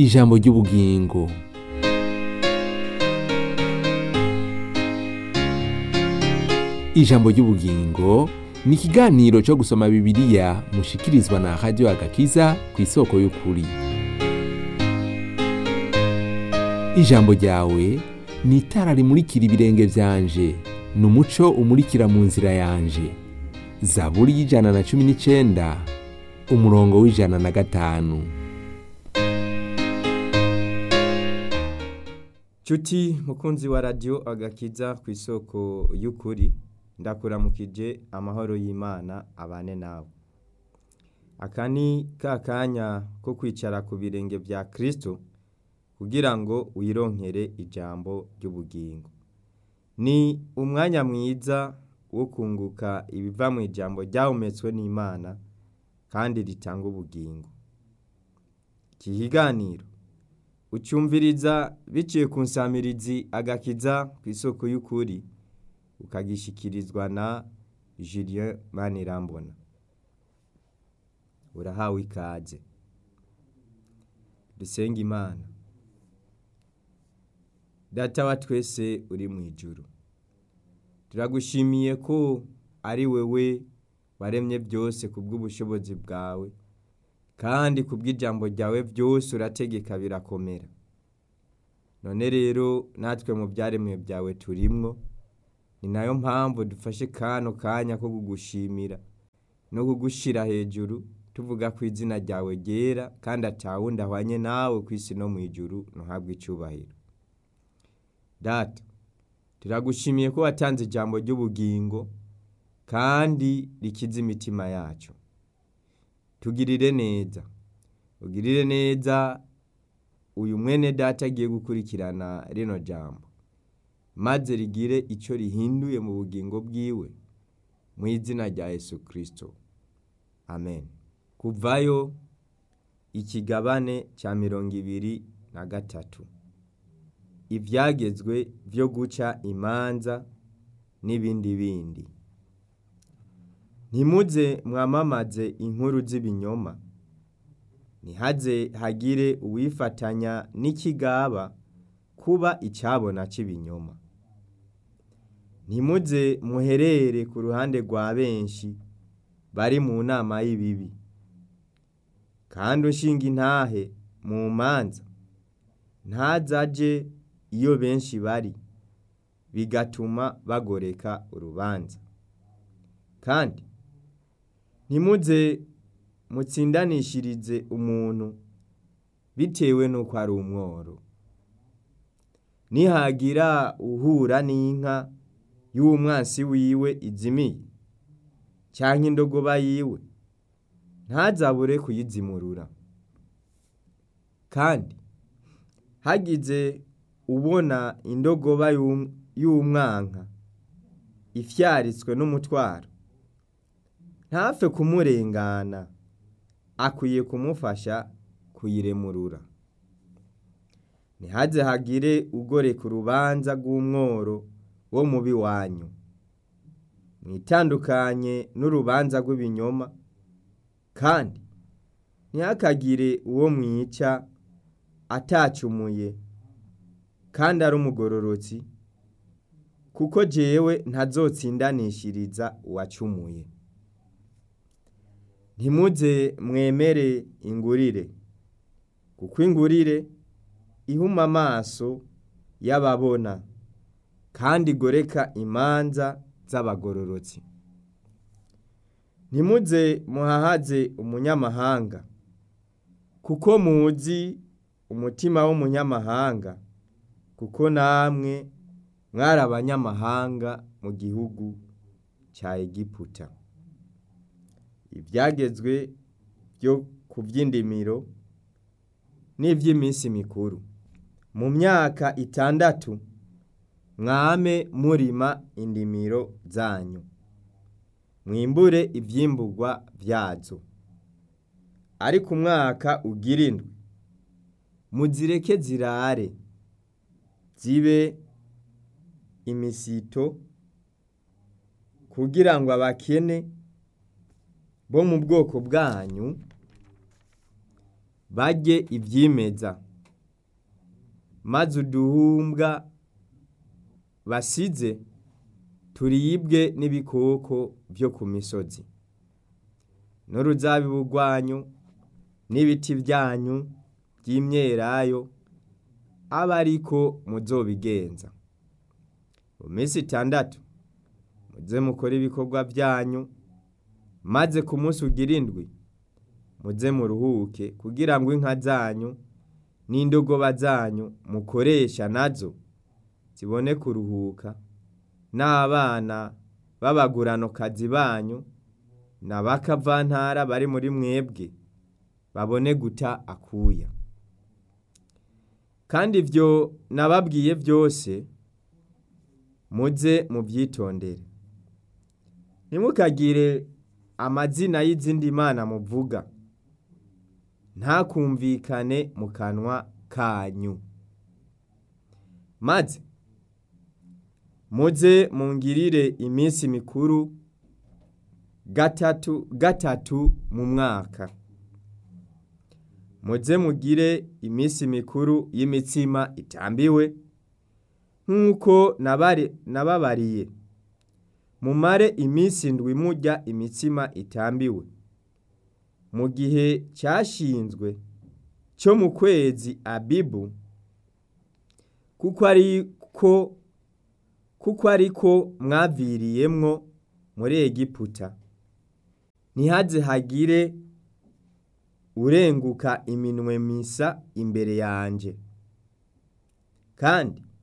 ijambo ry'ubugingo ijambo ry'ubugingo ni ikiganiro cyo gusoma bibiliya mushikirizwa na radiyo agakiza ku isoko y'ukuri ijambo ryawe ni itara rimurikira ibirenge byanje ni umuco umurikira mu nzira yanje zaburi y'ijana na cumi n'icyenda umurongo w'ijana na gatanu Cuti mukunzi wa radio agakiza ku isoko y'ukuri ndakuramukije amahoro y'Imana abane nawe aka ni ka kanya ko kwicara ku birenge bya Kristo kugira ngo wironkere ijambo ry'ubugingo ni umwanya mwiza wo kunguka ibiva mu ijambo ryahumetswe n'Imana kandi ritanga ubugingo iki kiganiro ucyumviriza biciye ku nsamirizi agakiza ku isoko y'ukuri ukagishikirizwa na Julien Manirambona urahawe ikaze dusenga imana data wa twese uri mu ijuru turagushimiye ko ari wewe waremye byose ku bw'ubushobozi bwawe kandi ku bw'ijambo ryawe byose urategeka birakomera none rero natwe mu byaremwe byawe turimwo ni nayo mpamvu dufashe kano kanya ko kugushimira no kugushyira hejuru tuvuga ko izina ryawe ryera kandi atawundi ahwanye nawe ku isi no mu ijuru ntuhabwe icyubahiro data turagushimiye ko watanze ijambo ry'ubugingo kandi rikiza imitima yacu tugirire neza ugirire neza uyu mwene data agiye gukurikirana rino jambo maze rigire icyo rihinduye mu bugingo bwiwe mu izina rya Yesu kirisito amen kuvayo ikigabane cya mirongo ibiri na gatatu ibyagezwe byo guca imanza n'ibindi bindi ntimuze mwamamaze inkuru z'ibinyoma ntihaze hagire uwifatanya n'ikigaba kuba icyabona cy'ibinyoma ntimuze muherere ku ruhande rwa benshi bari mu nama y'ibibi kandi ushinga intahe mu manza ntazaje iyo benshi bari bigatuma bagoreka urubanza kandi ntimuze mutsindanishirize umuntu bitewe n'uko ari umworo nihagira uhura n'inka y'umwansi wiwe izimiye cyangwa indogoba yiwe ntazabure kuyizimurura kandi hagize ubona indogoba y'umwanka ifyaritswe n'umutwaro ntapfe kumurengana akwiye kumufasha kuyiremurura ntihaze hagire ugoreka urubanza rw'umworo wo mubi wanyu mwitandukanye n'urubanza rw'ibinyoma kandi ntihakagire uwo mwica atacumuye kandi ari umugororotsi kuko jewe ntazotsindanishiriza uwacumuye ntimuze mwemere ingurire kuko ingurire ihuma amaso y'ababona kandi igoreka imanza z'abagororotsi ntimuze muhahaze umunyamahanga kuko muzi umutima w'umunyamahanga kuko namwe mwari abanyamahanga mu gihugu cya egiputa ibyagezwe byo ku by'indimiro n'iby'iminsi mikuru mu myaka itandatu mwame murima indimiro zanyu mwimbure ibyimburwa byazo ariko umwaka ugira indwi muzireke zirare zibe imisito kugira ngo abakene bo mu bwoko bwanyu barye ibyimeza maze uduhumbwa basize turibwe n'ibikoko byo ku misozi n'uruzabibu rwanyu n'ibiti byanyu by'imyelayo abe ariko muzobigenza mu minsi itandatu muze mukore ibikorwa byanyu maze ku munsi ugira indwi muze muruhuke kugira ngo inka zanyu n'indogoba zanyu mukoresha nazo zibone kuruhuka n'abana b'abaguranokazi banyu n'abakavantara bari muri mwebwe babone guta akuya kandi ibyo nababwiye byose muze mubyitondere ntimukagire amazina y'izindi mana muvuga ntakumvikane mu kanwa kanyu maze muze mungirire iminsi mikuru gatatu gatatu mu mwaka muze mugire iminsi mikuru y'imitsima itambiwe nk'uko nababariye mumare iminsi indwi murya imitsima itambiwe mu gihe cyashinzwe cyo mu kwezi abibu kuko ariko kuko ariko mwaviriyemwo muri egiputa ntihaze hagire urenguka iminwe misa imbere yanje kandi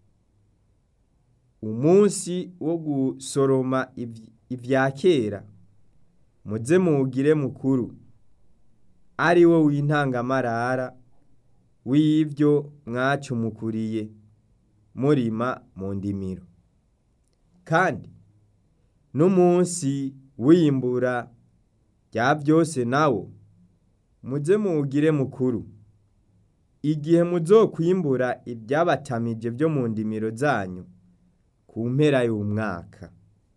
umunsi wo gusoroma ibya kera muze muwugire mukuru ari wo w'intangamarara w'ibyo mwacumukuriye murima mu ndimiro kandi n'umunsi w'imbura rya byose nawo muze muwugire mukuru igihe muzokwimbura ibyabatamije byo mu ndimiro zanyu ku mpera y'umwaka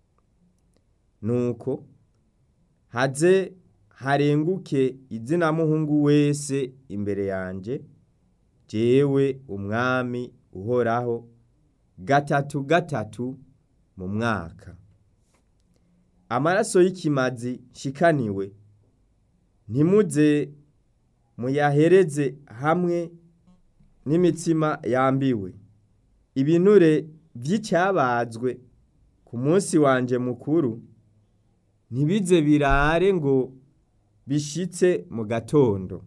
nuko haze harenguke izina muhungu wese imbere yanjye jewe umwami uhoraho gatatu gatatu mu mwaka amaraso y'ikimazi shikaniwe ntimuze muyahereze hamwe n'imitsima yambiwe ibinure by'icyabazwe ku munsi wanje mukuru ntibize birare ngo bishitse mu gatondo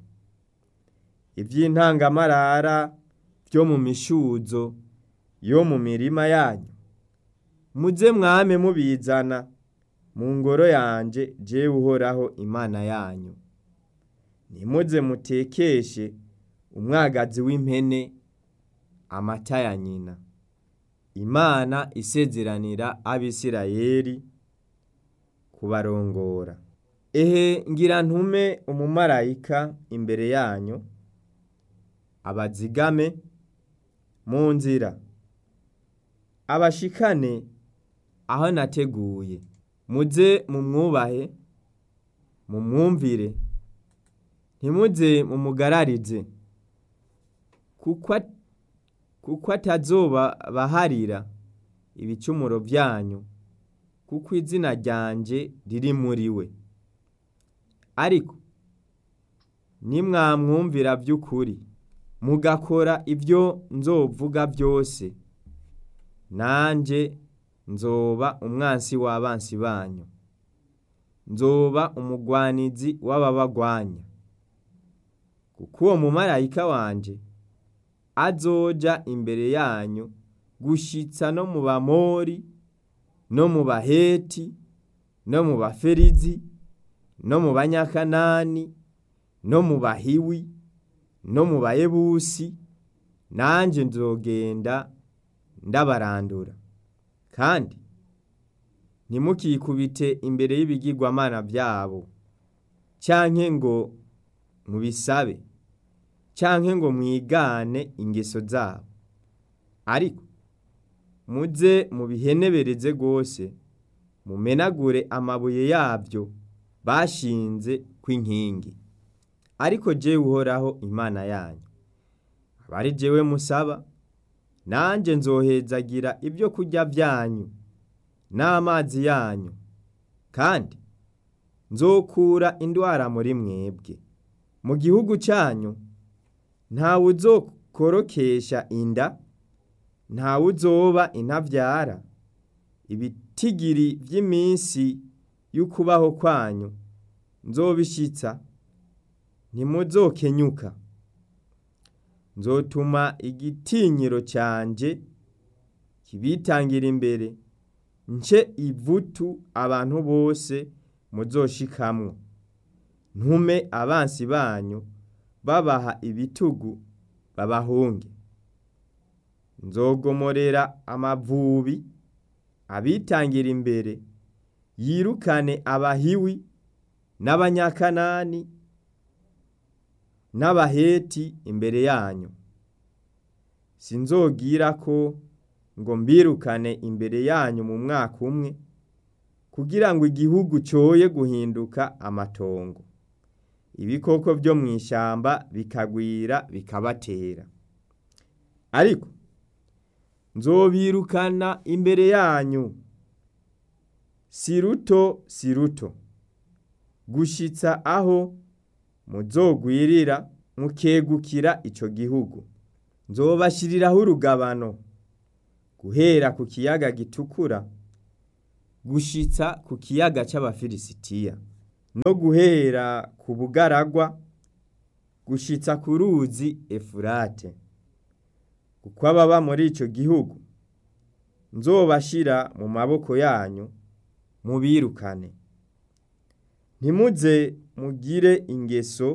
iby'intangamarara byo mu mishuzo yo mu mirima yanyu muze mwame mubizana mu ngoro yanje jewe uhoraho imana yanyu nimuze mutekeshe umwagazi w'impene amata ya nyina imana isezeranira abisirayeli kubarongora ehe ngira ntume umumarayika imbere yanyu abazigame mu nzira abashikane aho nateguye muze mumwubahe mumwumvire ntimuze mumugararize kuko atazoba baharira ibicumuro byanyu kuko izina ryanje riri muri we ariko nimwamwumvira by'ukuri mugakora ibyo nzovuga byose nanjye nzoba umwansi w'abansi banyu nzoba umugwanizi w'ababagwanya kuko uwo mumarayika wanje azoja imbere yanyu gushitsa no mu bamori no mu baheti no mu baferizi no mu banyakanani no mu bahiwi no mu bayebusi nanjye nzogenda ndabarandura kandi ntimukikubite imbere y'ibigirwamana byabo cyanke ngo mubisabe cyanke ngo mwigane ingeso zabo ariko muze mubihenebereze rwose mumenagure amabuye yabyo bashinze kw'inkingi ariko jewe uhoraho imana yanyu abari jewe musaba nanjye nzohezagira ibyo kurya byanyu n'amazi yanyu kandi nzokura indwara muri mwebwe mu gihugu cyanyu ntawe uzokorokesha inda ntawe uzoba intabyara ibitigiri by'iminsi y'ukubaho kwanyu nzobishyitsa ntimuzokenyuka nzotuma igitinyiro cyanjye kibitangira imbere nce ivutu abantu bose muzoshikamwo ntume abansi banyu babaha ibitugu babahunge nzogomorera amavubi abitangira imbere yirukane abahiwi n'abanyakanani n'abaheti imbere yanyu sinzogira ko ngo mbirukane imbere yanyu mu mwaka umwe kugira ngo igihugu cyoye guhinduka amatongo ibikoko byo mu ishyamba bikagwira bikabatera ariko nzobirukana imbere yanyu si ruto si ruto gushyitsa aho muzogwirira mukegukira icyo gihugu nzobashyiriraho urugabano guhera ku kiyaga gitukura gushyitsa ku kiyaga cy'abafilisitiya no guhera ku bugaragwa gushyitsa ku ruzi efurate kuko ababa muri icyo gihugu nzobashyira mu maboko yanyu mubirukane ntimuze mugire ingeso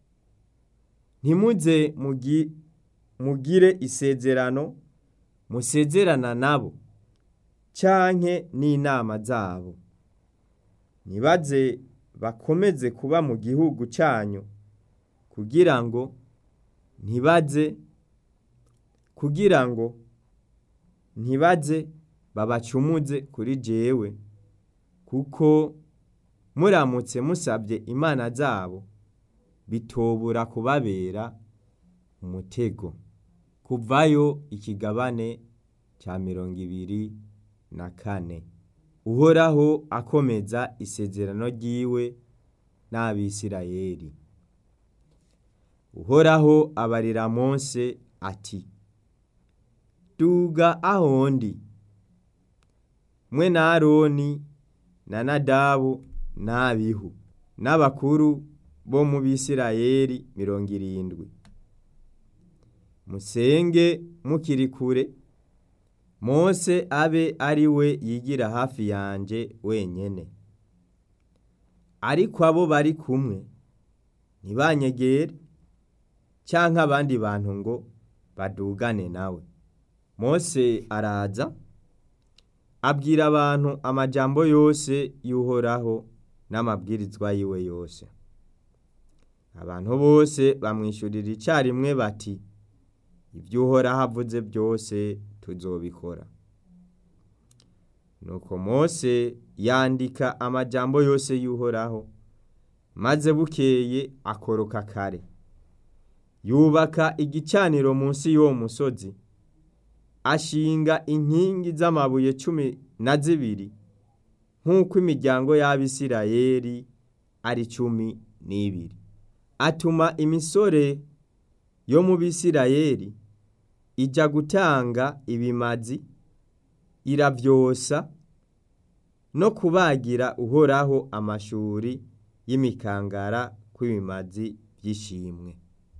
ntimuze mugire isezerano musezerana nabo cyanke n'inama zabo ntibaze bakomeze kuba mu gihugu cyanyu kugira ngo ntibaze kugira ngo ntibaze babacumuze kuri jewe kuko muramutse musabye imana zabo bitobura kubabera umutego kuvayo ikigabane cya mirongo ibiri na kane uhoraho akomeza isezerano ry'iwe n'abisirayeli uhoraho abarira Mose ati duga aho ndi mwe na aroni na nadabu n'abihu n'abakuru bo mu bisirayeli mirongo irindwi musenge mukiri kure Mose abe ari we yigira hafi yanjye wenyine ariko abo bari kumwe ntibanyegere cyangwa abandi bantu ngo badugane nawe Mose araza abwira abantu amajambo yose y'uhoraho n'amabwirizwa yiwe yose abantu bose bamwishyurira icyarimwe bati ibyo uhoraho avuze byose tuzobikora nuko Mose yandika amajambo yose y'uhoraho maze bukeye akoroka kare yubaka igicaniro munsi y'uwo musozi ashinga inkingi z'amabuye cumi na zibiri nk'uko imiryango y'abisirayeli ari cumi n'ibiri atuma imisore yo mu bisirayeli ijya gutanga ibimazi iravyosa no kubagira uhoraho amashuri y'imikangara kw'ibimazi by'ishimwe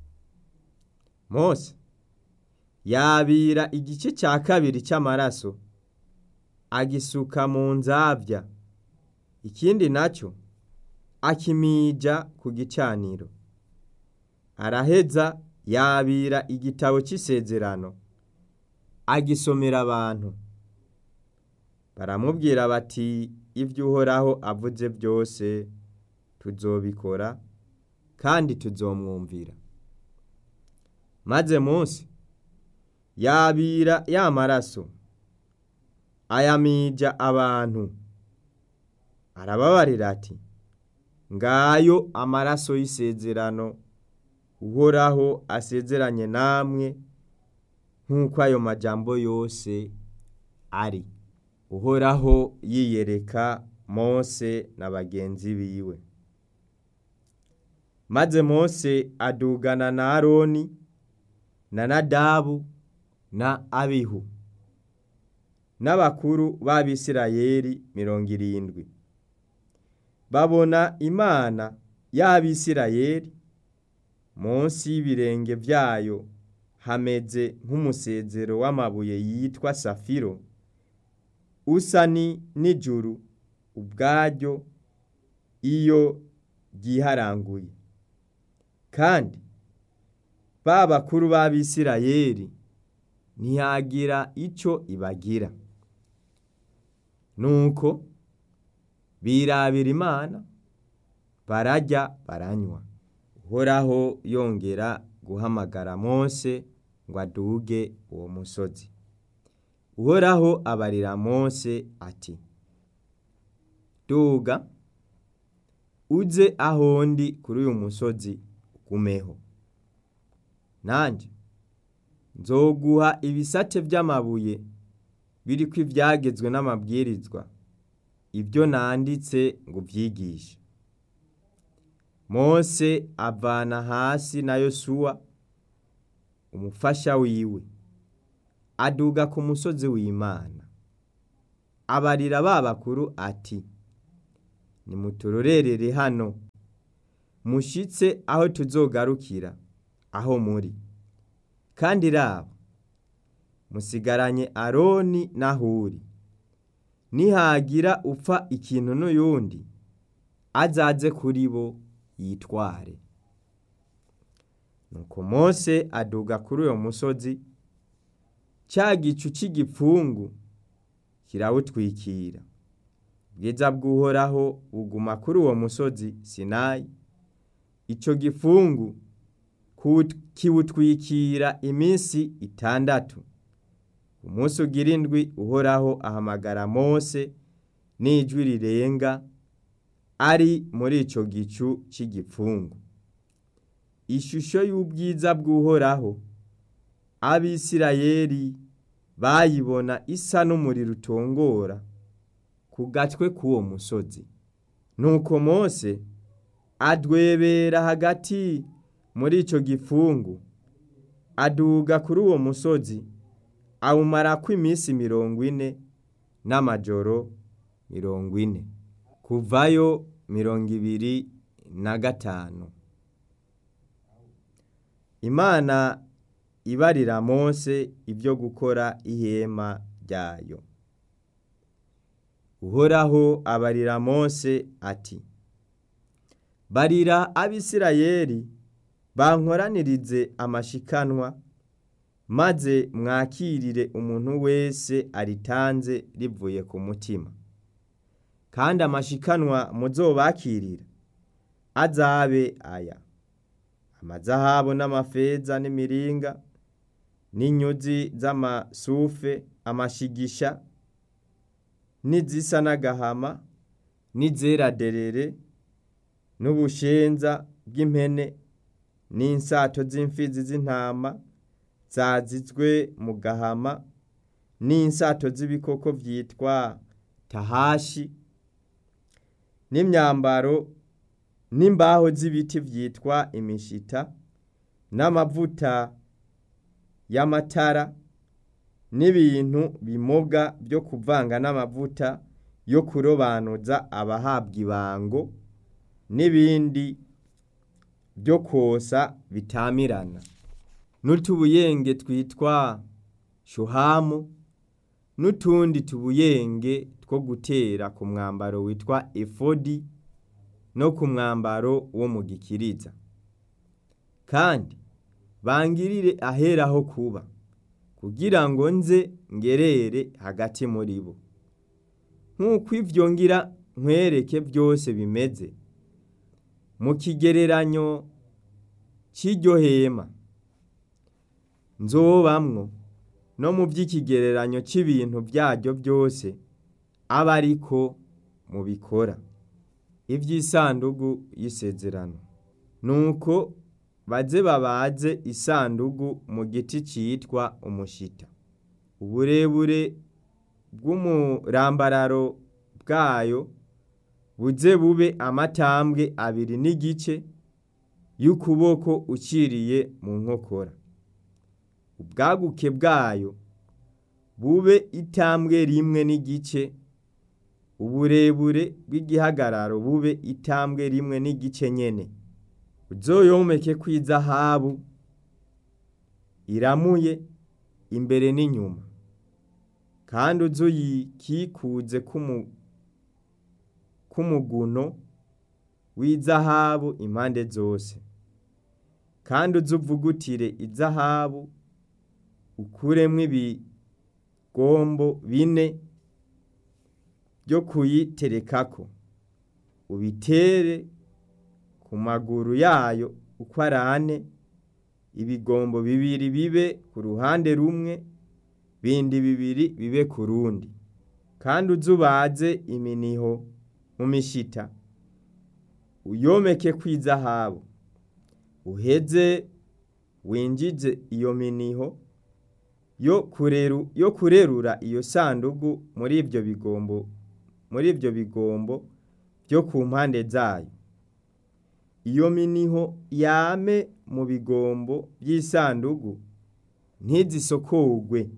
Mose yabira igice cya kabiri cy'amaraso agisuka mu nzabya ikindi nacyo akimija ku gicaniro araheza yabira igitabo cy'isezerano agisomera abantu baramubwira bati ibyo uhoraho avuze byose tuzobikora kandi tuzomwumvira maze munsi yabira ya maraso ayamija abantu arababarira ati ngayo amaraso y'isezerano uhoraho asezeranye namwe nk'uko ayo majambo yose ari uhoraho yiyereka mose na bagenzi biwe maze mose adugana na aroni na nadabu na abihu n'abakuru b'abisirayeli mirongo irindwi babona imana y'abisirayeli munsi y'ibirenge byayo hameze nk'umusezero w'amabuye yitwa safiro usa ni n'ijuru ubwaryo iyo ryiharanguye kandi ba bakuru b'abisirayeli ntiyagira icyo ibagira nuko birabira imana barajya baranywa uhoraho yongera guhamagara mose ngo aduge uwo musozi uhoraho abarira mose ati duga uze aho ndi kuri uyu musozi ugumeho nanjye nzoguha ibisate by'amabuye biriko ibyagezwe n'amabwirizwa ibyo nanditse ngo ubyigishe mose avana hasi na yosuwa umufasha wiwe aduga ku musozi w'imana abarira ba bakuru ati nimuturorerere hano mushitse aho tuzogarukira aho muri kandi raba musigaranye aroni na huri nihagira upfa ikintu n'uyundi azaze kuri bo yitware nuko mose aduga kuri uyo musozi cya gicu cy'igipfungu kirawutwikira ubwiza bw'uhoraho buguma kuri uwo musozi sinayi icyo gifungu kiwutwikira iminsi itandatu umunsi ugira indwi uhoraho ahamagara mose n'ijwi rirenga ari muri icyo gicu cy'igipfungu ishusho y'ubwiza bw'uhoraho abisirayeli bayibona isa n'umuriro utongora ku gatwe k'uwo musozi nuko mose adwebera hagati muri icyo gifungu aduga kuri uwo musozi awumarako iminsi mirongo ine n'amajoro mirongo ine kuvayo mirongo ibiri na gatanu imana ibarira mose ibyo gukora ihema ryayo uhoraho abarira mose ati barira abisirayeli bankoranirize amashikanwa maze mwakirire umuntu wese aritanze rivuye ku mutima kandi amashikanwa muzobakirira azabe aya amazahabu n'amafeza n'imiringa n'inyuzi z'amasufe amashigisha n'izisa n'agahama n'izera derere n'ubushenza bw'impene n'insato z'imfizi z'intama zazizwe mu gahama n'insato z'ibikoko byitwa tahashi n'imyambaro n'imbaho z'ibiti byitwa imishita n'amavuta y'amatara n'ibintu bimoga byo kuvanga n'amavuta yo kurobanuza abahabwa ibango n'ibindi byo kosa bitamirana n'utubuyenge twitwa shuhamu n'utundi tubuyenge two gutera ku mwambaro witwa efodi no ku mwambaro wo mu gikiriza kandi bangirire aheraho kuba kugira ngo nze ngerere hagati muri bo nk'uko ibyo ngira nkwereke byose bimeze mu kigereranyo cy'iryo hema nzobamwo no mu by'ikigereranyo cy'ibintu byaryo byose aba ariko mubikora iby'isandugu y'isezerano nuko baze babaze isandugu mu giti cyitwa umushita uburebure bw'umurambararo bwayo buze bube amatambwe abiri n'igice y'ukuboko uciriye mu nkokora ubwaguke bwayo bube itambwe rimwe n'igice uburebure bw'igihagararo bube itambwe rimwe n'igice nyene uzoyomeke kw'izahabu iramuye imbere n'inyuma kandi uzoyikikuze k'umuguno w'izahabu impande zose kandi uzuvugutire izahabu ukuremwo ibigombo bine byo kuyiterekako ubitere ku maguru yayo uko ari ane ibigombo bibiri bibe ku ruhande rumwe bindi bibiri bibe ku rundi kandi uzubaze iminiho mu mishita uyomeke kw'izahabu uheze winjize iyo miniho yo kureru yo kurerura iyo sandugu muri ibyo bigombo muri ibyo bigombo byo ku mpande zayo iyo miniho yame mu bigombo by'isandugu ntizisokogwe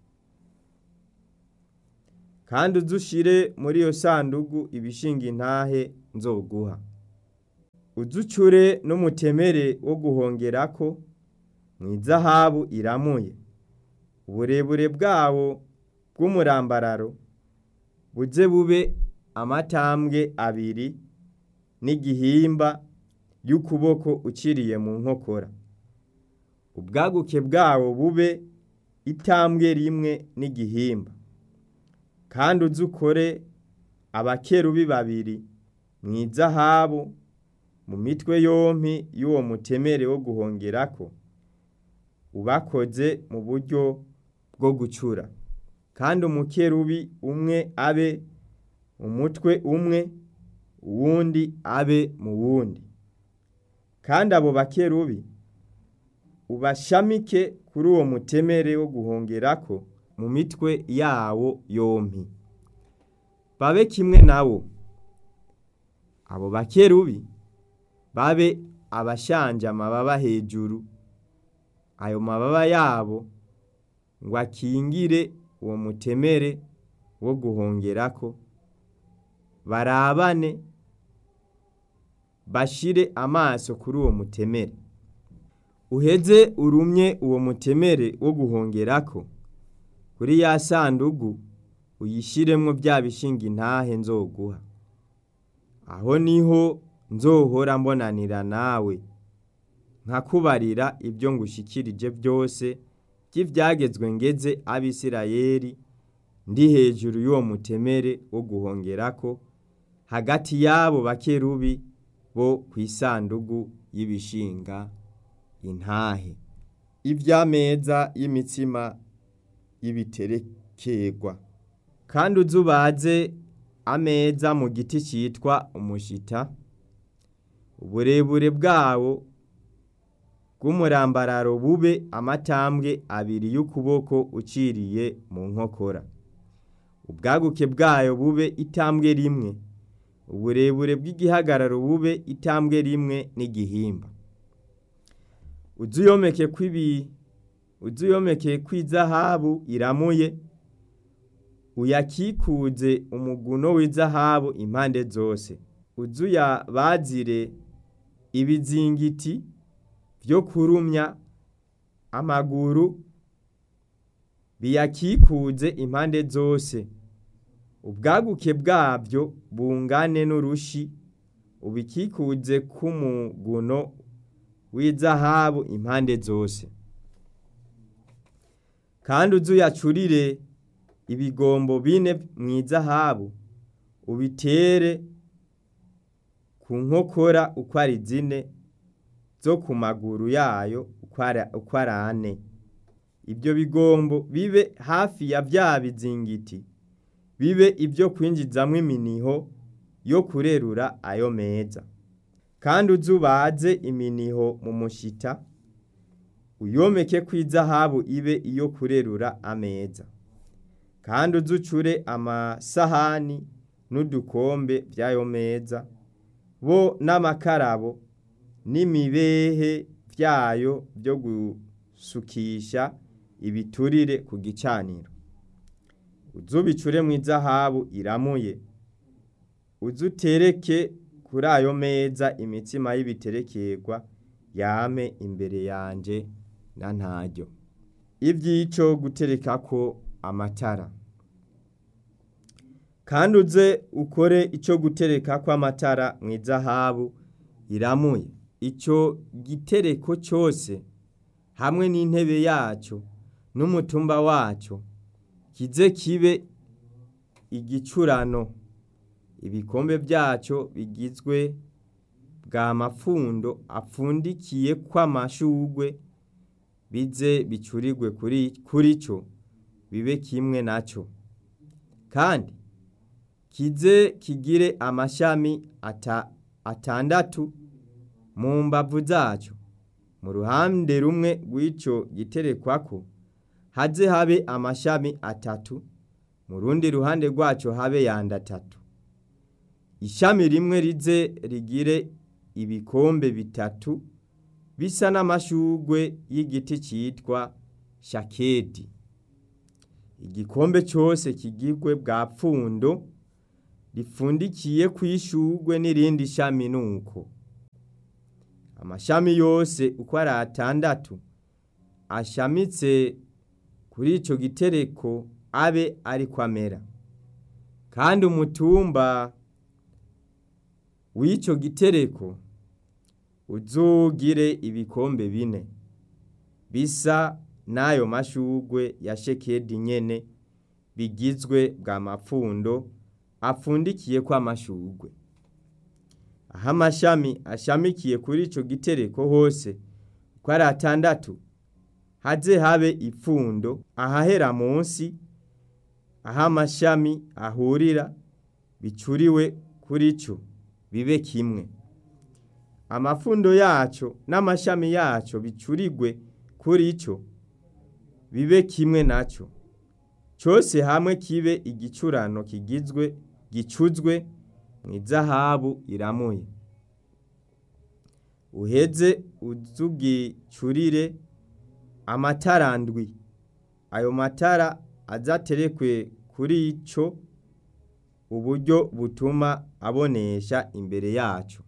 kandi uzushire muri iyo sandugu ibishinga intahe nzoguha uzucure n'umutemere wo guhongerako mu izahabu iramuye uburebure bwawo bw'umurambararo buze bube amatambwe abiri n'igihimba y'ukuboko uciriye mu nkokora ubwaguke bwawo bube itambwe rimwe n'igihimba kandi uzukore abakerubi babiri mu izahabu mu mitwe yompi y'uwo mutemere wo guhongerako ubakoze mu buryo bwo gucura kandi umukerubi umwe abe umutwe umwe uwundi abe mu wundi kandi abo bakerubi ubashamike kuri uwo mutemere wo guhongerako mu mitwe yawo yompi babe kimwe nawo abo bakerubi babe abashanje amababa hejuru ayo mababa yabo ngo akingire uwo mutemere wo guhongerako barabane bashire amaso kuri uwo mutemere uheze urumye uwo mutemere wo guhongerako kuri ya sandugu uyishiremwo bya bishinga intahe nzoguha aho niho nzohora mbonanira nawe nkakubarira ibyo ngushikirije byose by'ibyagezwe ngeze abisirayeli ndi hejuru y'uwo mutemere wo guhongerako hagati y'abo bakerubi bo ku isandugu y'ibishinga intahe iby'ameza y'imitsima y'ibiterekerwa kandi uzubaze ameza mu giti cyitwa umushita uburebure bwawo bw'umurambararo bube amatambwe abiri y'ukuboko uciriye mu nkokora ubwaguke bwayo bube itambwe rimwe uburebure bw'igihagararo bube itambwe rimwe n'igihimba uzuyomeke kw'ibi uzuyomeke kw'izahabu iramuye uyakikuze umuguno w'izahabu impande zose uzuyabazire ibizingiti byo kurumya amaguru biyakikuze impande zose ubwaguke bwabyo bungane n'urushi ubikikuze k'umuguno w'izahabu impande zose kandi uzuyacurire ibigombo bine mu izahabu ubitere ku nkokora uko ari zine zo ku maguru yayo uko ari ane ibyo bigombo bibe hafi ya bya bizingiti bibe ibyo kwinjizamo iminiho yo kurerura ayo meza kandi uzubaze iminiho mu mushita uyomeke ku izahabu ibe iyo kurerura ameza kandi uzucure amasahani n'udukombe by'ayo meza bo n'amakarabo n'imibehe byayo byo gusukisha ibiturire ku gicaniro uzubicure mu izahabu iramuye uzutereke kuri ayo meza imitsima y'ibiterekerwa yame imbere yanje na ntaryo iby'ico guterekako amatara kandi uze ukore icyo gutereka kw'amatara mu izahabu iramuye icyo gitereko cyose hamwe n'intebe yacyo n'umutumba wacyo kize kibe igicurano ibikombe byacyo bigizwe bwa mapfundo apfundikiye kw'amashugwe bize bicurirwe kuri cyo bibe kimwe nacyo kandi kize kigire amashami atandatu mu mbavu zacyo mu ruhande rumwe rw'icyo giterekwako haze habe amashami atatu mu rundi ruhande rwacyo habe yandi atatu ishami rimwe rize rigire ibikombe bitatu bisa n'amashugwe y'igiti cyitwa shakedi igikombe cyose kigirwe bwa pfundo ripfundikiye ku ishugwe n'irindi shami nuko amashami yose uko ari atandatu ashamitse kuri icyo gitereko abe ariko amera kandi umutumba w'icyo gitereko uzugire ibikombe bine bisa n'ayo mashugwe ya shekedi nyene bigizwe bwa mapfundo apfundikiye ko amashugwe aho amashami ashamikiye kuri icyo gitereko hose uko ari atandatu haze habe ipfundo ahahera munsi aho amashami ahurira bicuriwe kuri cyo bibe kimwe amapfundo yacyo n'amashami yacyo bicurigwe kuri cyo bibe kimwe nacyo cyose hamwe kibe igicurano kigizwe gicuzwe mu izahabu iramuye uheze uzugicurire amatara ndwi ayo matara azaterekwe kuri icyo uburyo butuma abonesha imbere yacyo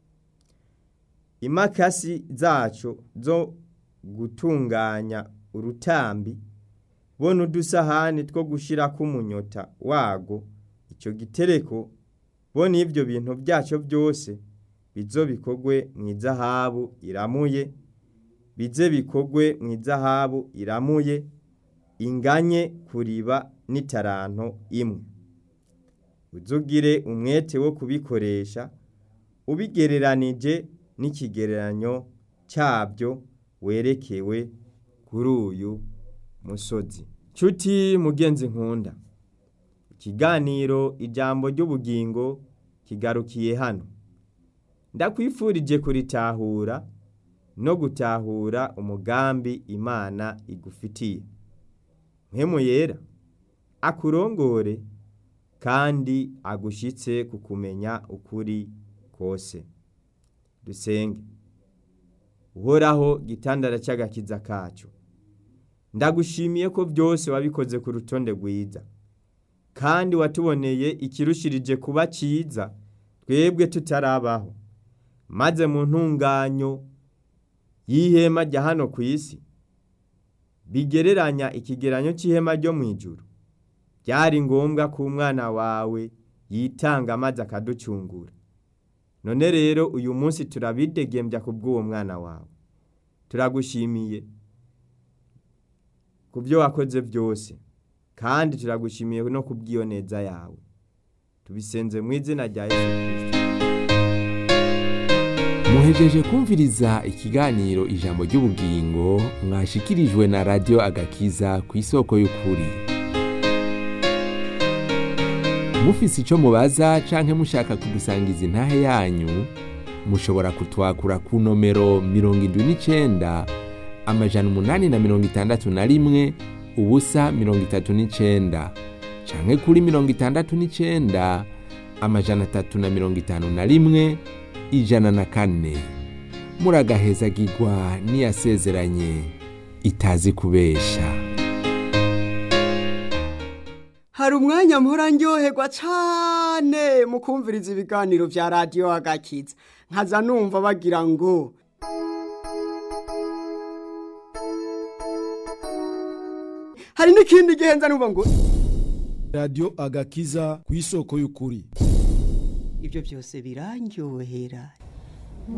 imakasi zacyo zo gutunganya urutambi bo n'udusahani two gushyirako umunyota wago icyo gitereko bo n'ibyo bintu byacyo byose bizo bikogwe mu izahabu iramuye bize bikogwe mu izahabu iramuye inganye kuriba n'itaranto imwe uzugire umwete wo kubikoresha ubigereranije n'ikigereranyo cyabyo werekewe kuri uyu musozi nshuti mugenzi nkunda ikiganiro ijambo ry'ubugingo kigarukiye hano ndakwifurije kuritahura no gutahura umugambi imana igufitiye mpemu yera akurongore kandi agushyitse ku kumenya ukuri kose dusenge uhoraho gitandara cy'agakiza kacu ndagushimiye ko byose wabikoze ku rutonde rwiza kandi watuboneye ikirushirije kuba cyiza twebwe tutarabaho maze mu ntunganyo y'ihema rya hano ku isi bigereranya ikigeranyo cy'ihema ryo mu ijuru byari ngombwa ko umwana wawe yitanga maze akaducungura none rero uyu munsi turabidegembya ku bw'uwo mwana wawe turagushimiye ku byo wakoze byose kandi turagushimiye no ku bw'iyo neza yawe tubisenze mu izina rya yesu kirisito muhejeje kumviriza ikiganiro ijambo ry'ubugingo mwashikirijwe na radiyo agakiza ku isoko y'ukuri mufise icyo mubaza canke mushaka kudusangiza intahe yanyu mushobora kutwakura ku nomero mirongo indwi n'icenda amajana umunani na mirongo itandatu na rimwe ubusa mirongo itatu n'icenda canke kuri mirongo itandatu n'icenda amajana atatu na mirongo itanu na rimwe ijana na kane muragahezagirwa n'iyasezeranye itazi kubesha hari umwanya mpora ndyoherwa cyane mu kumviriza ibiganiro bya radiyo agakiza nkaza numva bagira ngo hari n'ikindi gihe nza numva ngo radiyo agakiza ku isoko y'ukuri ibyo byose birandyohera